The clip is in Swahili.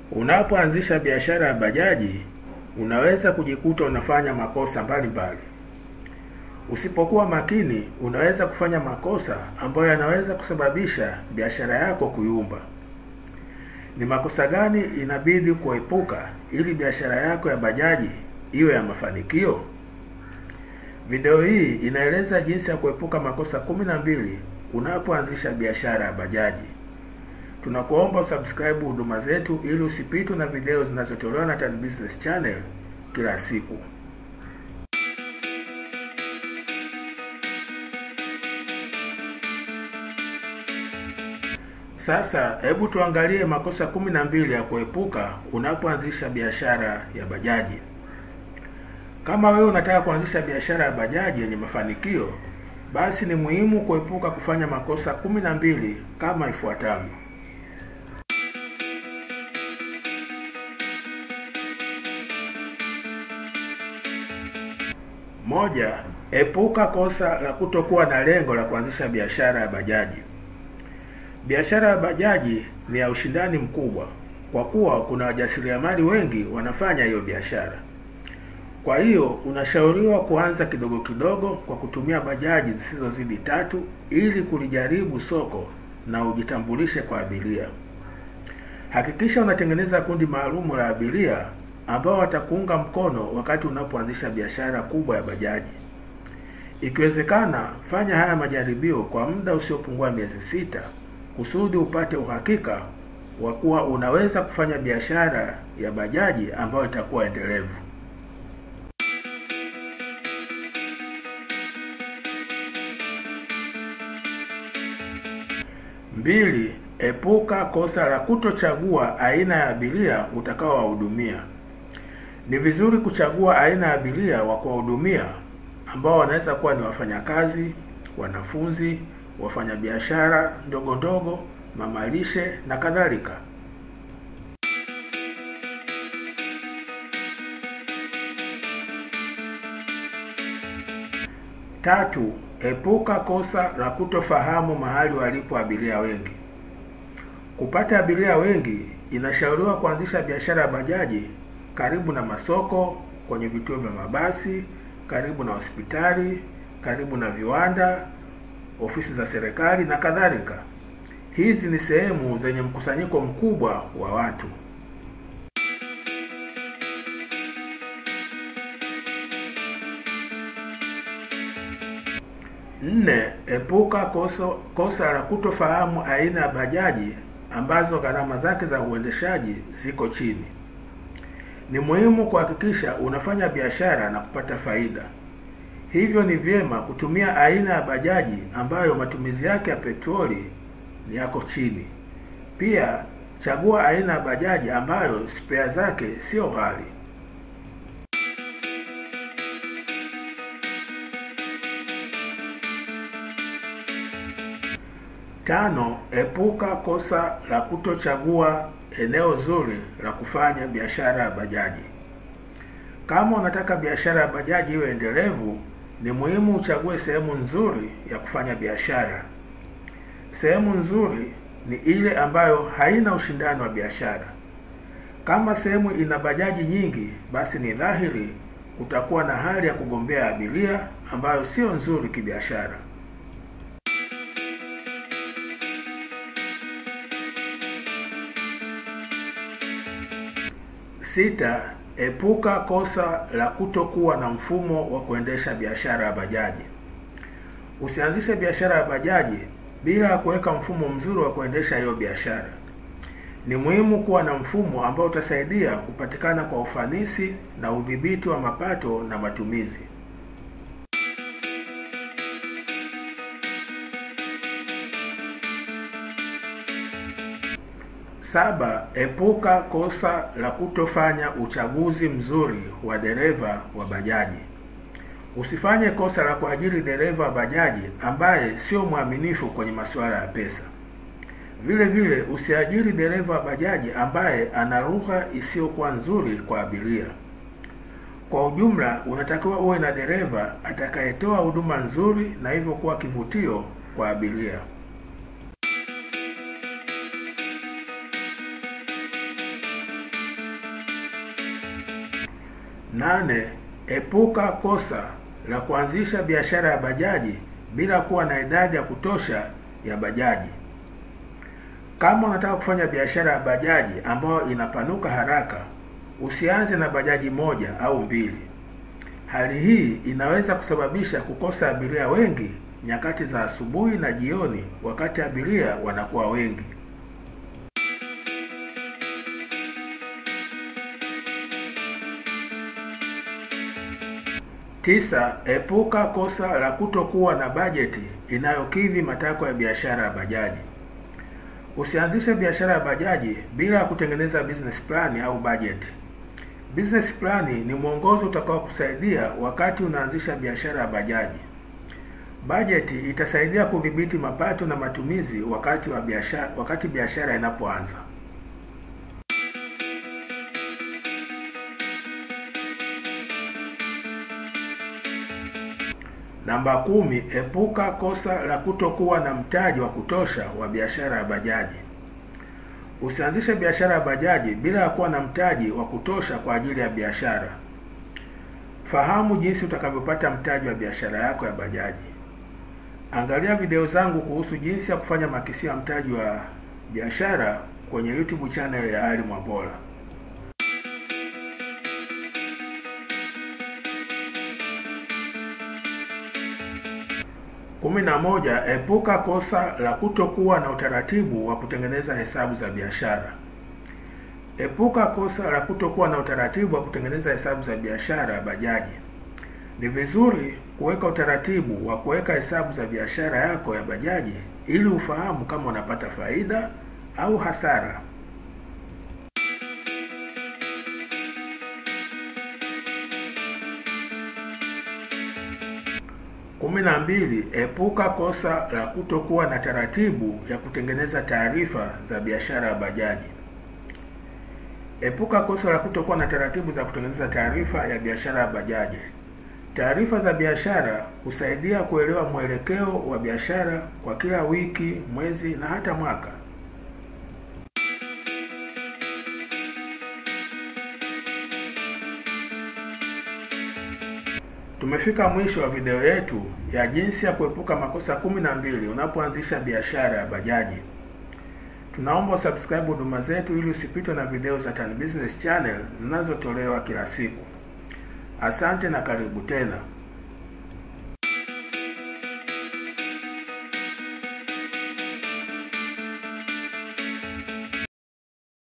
Unapoanzisha biashara ya bajaji, unaweza kujikuta unafanya makosa mbalimbali. Usipokuwa makini, unaweza kufanya makosa ambayo yanaweza kusababisha biashara yako kuyumba. Ni makosa gani inabidi kuepuka ili biashara yako ya bajaji iwe ya mafanikio? Video hii inaeleza jinsi ya kuepuka makosa kumi na mbili unapoanzisha biashara ya bajaji. Tunakuomba usubscribe huduma zetu ili usipitwe na video zinazotolewa na Tan Business Channel kila siku. Sasa hebu tuangalie makosa kumi na mbili ya kuepuka unapoanzisha biashara ya bajaji. Kama wewe unataka kuanzisha biashara ya bajaji yenye mafanikio, basi ni muhimu kuepuka kufanya makosa kumi na mbili kama ifuatavyo. Moja, epuka kosa la kutokuwa na lengo la kuanzisha biashara ya bajaji. Biashara ya bajaji ni ya ushindani mkubwa kwa kuwa kuna wajasiriamali wengi wanafanya hiyo biashara. Kwa hiyo unashauriwa kuanza kidogo kidogo kwa kutumia bajaji zisizozidi tatu ili kulijaribu soko na ujitambulishe kwa abiria. Hakikisha unatengeneza kundi maalumu la abiria ambao watakuunga mkono wakati unapoanzisha biashara kubwa ya bajaji. Ikiwezekana, fanya haya majaribio kwa muda usiopungua miezi sita kusudi upate uhakika wa kuwa unaweza kufanya biashara ya bajaji ambayo itakuwa endelevu. Mbili, epuka kosa la kutochagua aina ya abiria utakaowahudumia. Ni vizuri kuchagua aina ya abiria wa kuwahudumia ambao wanaweza kuwa ni wafanyakazi, wanafunzi, wafanyabiashara ndogo ndogo, mamalishe na kadhalika. Tatu, epuka kosa la kutofahamu mahali walipo abiria wengi. Kupata abiria wengi, inashauriwa kuanzisha biashara ya bajaji karibu na masoko, kwenye vituo vya mabasi, karibu na hospitali, karibu na viwanda, ofisi za serikali na kadhalika. Hizi ni sehemu zenye mkusanyiko mkubwa wa watu. Nne, epuka koso, kosa la kutofahamu aina ya bajaji ambazo gharama zake za uendeshaji ziko chini. Ni muhimu kuhakikisha unafanya biashara na kupata faida. Hivyo ni vyema kutumia aina ya bajaji ambayo matumizi yake ya petroli ni yako chini. Pia chagua aina ya bajaji ambayo spea zake sio ghali. Tano, epuka kosa la kutochagua eneo zuri la kufanya biashara ya bajaji. Kama unataka biashara ya bajaji iwe endelevu, ni muhimu uchague sehemu nzuri ya kufanya biashara. Sehemu nzuri ni ile ambayo haina ushindani wa biashara. Kama sehemu ina bajaji nyingi, basi ni dhahiri kutakuwa na hali ya kugombea abiria ambayo sio nzuri kibiashara. Sita, epuka kosa la kutokuwa na mfumo wa kuendesha biashara ya bajaji. Usianzishe biashara ya bajaji bila ya kuweka mfumo mzuri wa kuendesha hiyo biashara. Ni muhimu kuwa na mfumo ambao utasaidia kupatikana kwa ufanisi na udhibiti wa mapato na matumizi. Saba, epuka kosa la kutofanya uchaguzi mzuri wa dereva wa bajaji. Usifanye kosa la kuajiri dereva wa bajaji ambaye sio mwaminifu kwenye masuala ya pesa. Vile vile usiajiri dereva wa bajaji ambaye ana lugha isiyokuwa nzuri kwa abiria. Kwa ujumla, unatakiwa uwe na dereva atakayetoa huduma nzuri na hivyo kuwa kivutio kwa abiria. Nane, epuka kosa la kuanzisha biashara ya bajaji bila kuwa na idadi ya kutosha ya bajaji. Kama unataka kufanya biashara ya bajaji ambayo inapanuka haraka, usianze na bajaji moja au mbili. Hali hii inaweza kusababisha kukosa abiria wengi nyakati za asubuhi na jioni, wakati abiria wanakuwa wengi. Tisa, epuka kosa la kutokuwa na bajeti inayokidhi matakwa ya biashara ya bajaji. Usianzishe biashara ya bajaji bila ya kutengeneza business plan au budget. Business plan ni mwongozo utakao kusaidia wakati unaanzisha biashara ya bajaji. Bajeti itasaidia kudhibiti mapato na matumizi wakati wa biashara wakati biashara inapoanza. Namba kumi, epuka kosa la kutokuwa na mtaji wa kutosha wa biashara ya bajaji. Usianzishe biashara ya bajaji bila ya kuwa na mtaji wa kutosha kwa ajili ya biashara. Fahamu jinsi utakavyopata mtaji wa biashara yako ya bajaji. Angalia video zangu kuhusu jinsi ya kufanya makisio ya mtaji wa biashara kwenye YouTube channel ya Ali Mwambola. Kumi na moja, epuka kosa la kutokuwa na utaratibu wa kutengeneza hesabu za biashara. Epuka kosa la kutokuwa na utaratibu wa kutengeneza hesabu za biashara ya bajaji. Ni vizuri kuweka utaratibu wa kuweka hesabu za biashara yako ya bajaji ili ufahamu kama unapata faida au hasara. Kumi na mbili, epuka kosa la kutokuwa na taratibu ya kutengeneza taarifa za biashara ya bajaji. Epuka kosa la kutokuwa na taratibu za kutengeneza taarifa ya biashara ya bajaji. Taarifa za biashara husaidia kuelewa mwelekeo wa biashara kwa kila wiki, mwezi na hata mwaka. Tumefika mwisho wa video yetu ya jinsi ya kuepuka makosa kumi na mbili unapoanzisha biashara ya bajaji. Tunaomba subscribe huduma zetu ili usipitwe na video za Tan Business Channel zinazotolewa kila siku. Asante na karibu tena.